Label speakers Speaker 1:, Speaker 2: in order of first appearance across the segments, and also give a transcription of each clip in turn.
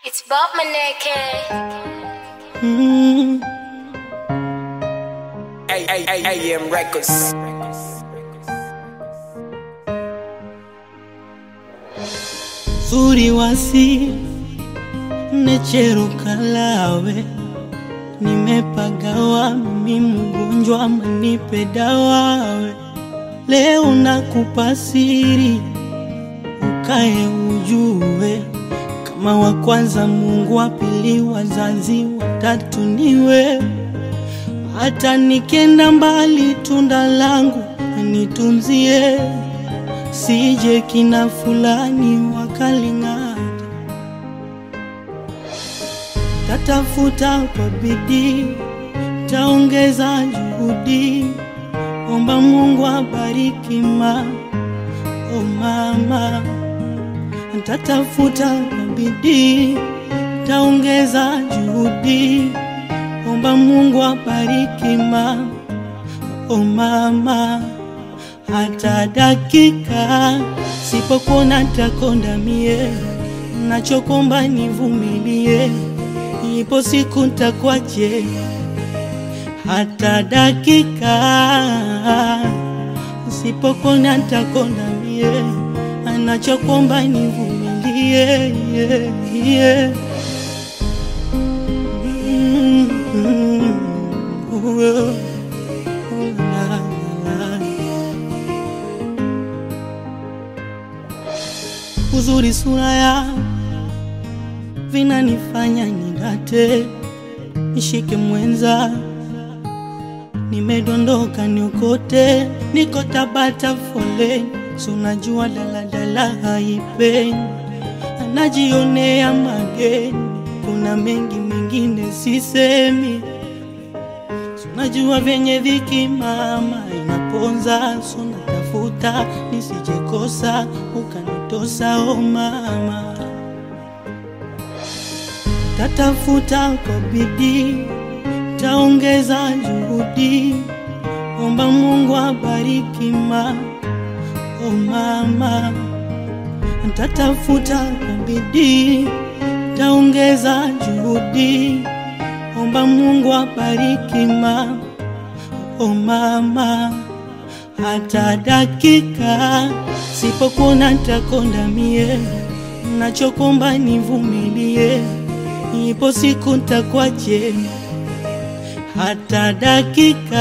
Speaker 1: It's Bob Maneke.
Speaker 2: Mm,
Speaker 3: AM Records.
Speaker 2: zuri wasi necheruka lawe nimepagawa mimi mgonjwa manipe dawawe leo nakupa siri ukae ujue kama wa kwanza Mungu wa pili wazazi watatu niwe hata nikenda mbali tunda langu nitunzie sije kina fulani wakaling'ata tatafuta kwa bidii taongeza juhudi omba Mungu abariki ma o mama tatafuta kwa bidii taongeza juhudi omba Mungu abariki ma o mama hata dakika sipokuona takonda mie nachokomba nivumilie ipo siku ntakwaje hata dakika sipokuona takonda mie nachokomba nivumilie yeah, yeah. Mm, mm, oh, oh, la, la, la. uzuri sura ya vinanifanya nidate, nishike mwenza, nimedondoka niokote, niko Tabata foleni, si unajua daladala haipeni, anajionea mageni, kuna mengi mengine sisemi, si unajua vyenye dhiki mama inaponza, so natafuta nisijekosa ukanitosa o mama tatafuta kwa bidii, taongeza juhudi, omba Mungu abariki ma o mama, tatafuta kwa bidii, taongeza juhudi, omba Mungu abariki ma o mama, hata dakika sipokuona ntakonda mie, nachokomba nivumilie ipo siku ntakwaje hata dakika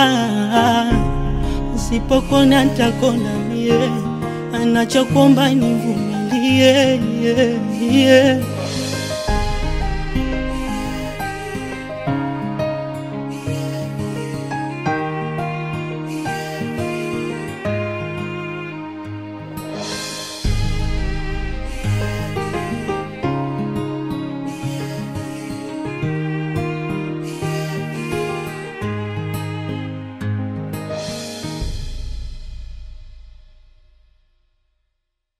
Speaker 2: usipokona ntakonda mie anachokomba nivumilie yeah, yeah.